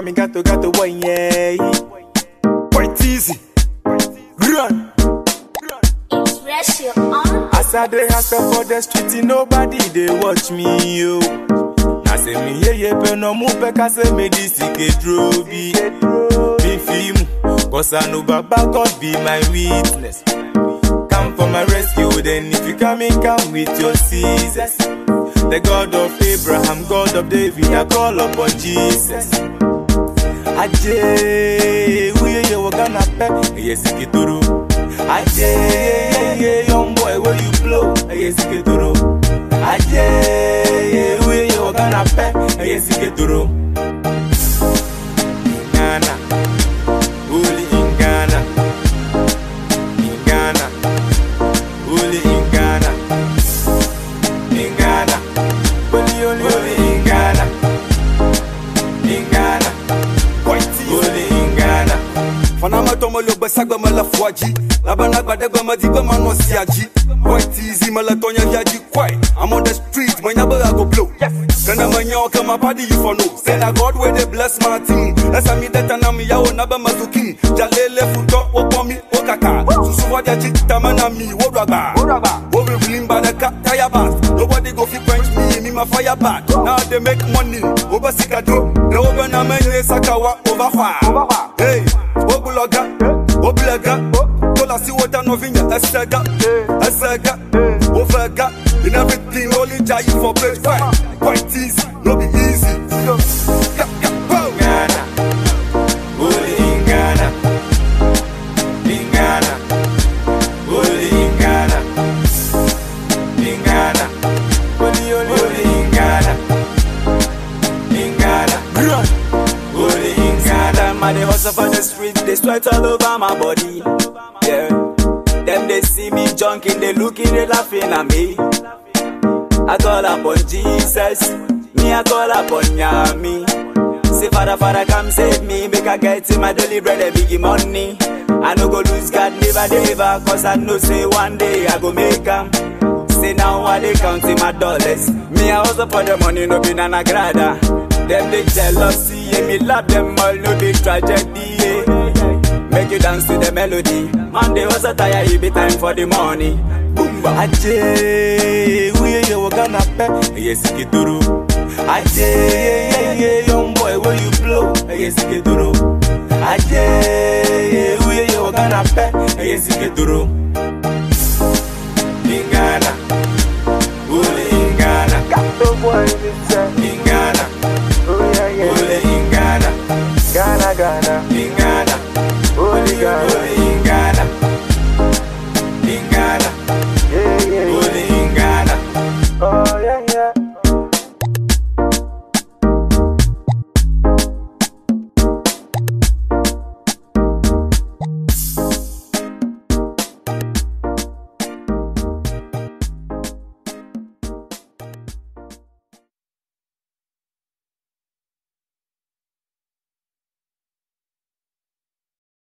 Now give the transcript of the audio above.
call me gato gato boy, yeah. Quite easy. Run. It's ratio on. As I dey hustle for the street, nobody they watch me, yo. Na say me ye ye pe no mu pe ka say me this ike drobi. Me film, cause I know Baba God be my witness. Come for my rescue, then if you come in, come with your scissors. The God of Abraham, God of David, I call upon Jesus. Aje, we ye we gonna pe, yes ikituru. Aje, yeah, yeah, young boy, where you blow, yes ikituru. Aje, we ye we gonna pe, yes ikituru. Ghana, only in Ghana, in Ghana, only in Ghana, in Ghana, only only only in Ghana, in Ghana, only in Ghana. Fanama tomo lo besagba mala fuaji Labana gbade gba ma di gba ma no siaji Quite easy mala tonya yaji quite I'm on the street, my neighbor I go blow Kana manya kama party you for no Say na God where they bless my team Esa mi deta na mi yao na ba mazuki Jalele futo wo komi wo kaka Susu wa dia chita mana mi wo ragba Wo be willing by the cat tire bass Nobody go fit quench me, me my fire back Now they make money, over sikado They open a menye sakawa over fire Hey, obuloga, obulega Tola si wota no vinya esega, esega Ovega, in everything only jai for place Quite, quite easy, no be easy Yeah, yeah, bow. Ghana, only in Ghana, in Ghana, only in Ghana, in Ghana, only only only in Ghana, in Ghana, only in Ghana. Time I dey hustle for the street, they sweat all over my body. Yeah. Them they see me junking, they looking, they laughing at me. I call upon Jesus, me I call upon Yami. Say Father, Father, come save me, make I get in my daily bread and biggie money. I no go lose God never, never, cause I know say one day I go make 'em. Say now I dey counting my dollars. Me I hustle for the money, no be nana grada. Them they jealousy, yeah, me love them all, no big tragedy. Yeah. Make you dance to the melody. Man, they hustle tire, it be time for the money. Boomba. Aje, we ye we gonna pe, yes ikituru. Aje, yeah, yeah, yeah, young boy, where you blow, yes ikituru. Aje, we ye we gonna pe, yes ikituru.